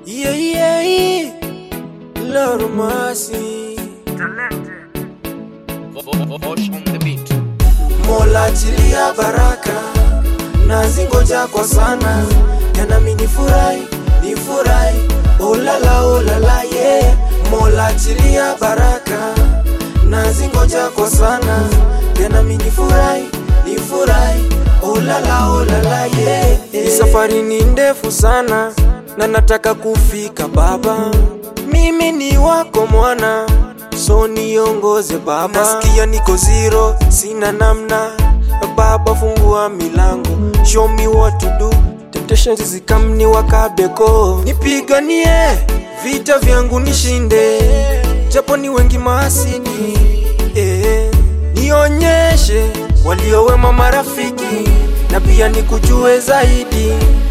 Yeah, yeah, yeah. Lord of mercy. Vosh on the beat. Mola achilia baraka na zingoja kwa sana, yanami nifurahi, nifurahi, olala olala yeah. Mola achilia baraka na zingoja kwa sana, yanami nifurahi, nifurahi, olala olala yeah. Hii safari ni ndefu sana na nataka kufika Baba, mimi ni wako mwana so niongoze Baba. Nasikia niko zero, sina namna Baba, fungua milango, show me what to do. Temptations zikamni wakabeko, nipiganie vita vyangu nishinde, japo ni wengi maasidi eh, nionyeshe waliowema marafiki na pia nikujue zaidi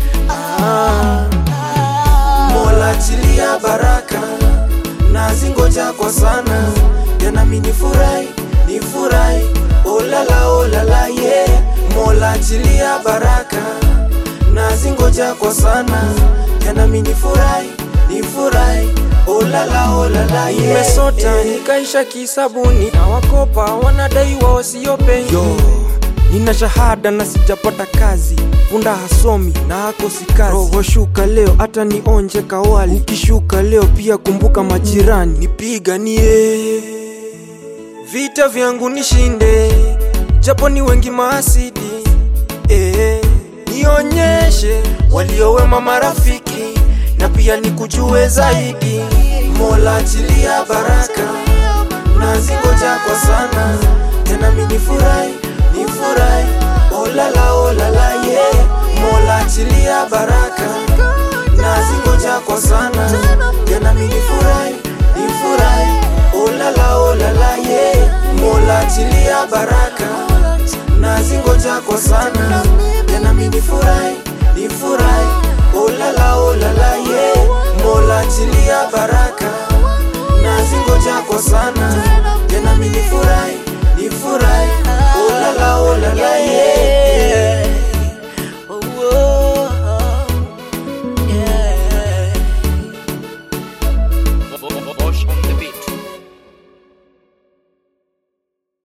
ah. Mola achilia baraka na zingoja kwa sana, yanami nifurahi, nifurahi, olala olala yeah. Mola achilia baraka na zingoja kwa sana, yanami nifurahi, nifurahi, olala olala yeah. Nimesota nikaisha kisabuni na wakopa wanadaiwa wasiope yo Nina shahada na sijapata kazi, punda hasomi na hakosi kazi. Roho shuka leo hata nionje kawali, ukishuka leo pia kumbuka majirani. Nipiganie vita vyangu nishinde, japo ni wengi maasidi eh, nionyeshe waliowema marafiki na pia nikujue zaidi. Mola achilia baraka na zingoja kwa sana, tena mimi nifurahi nifurahi, olala olala yeah. Mola achilia baraka na zingoja kwa sana, tena mimi nifurahi nifurahi, olala olala yeah. Mola achilia baraka na zingoja kwa sana, tena mimi nifurahi nifurahi, olala olala yeah. Mola achilia baraka na zingoja kwa sana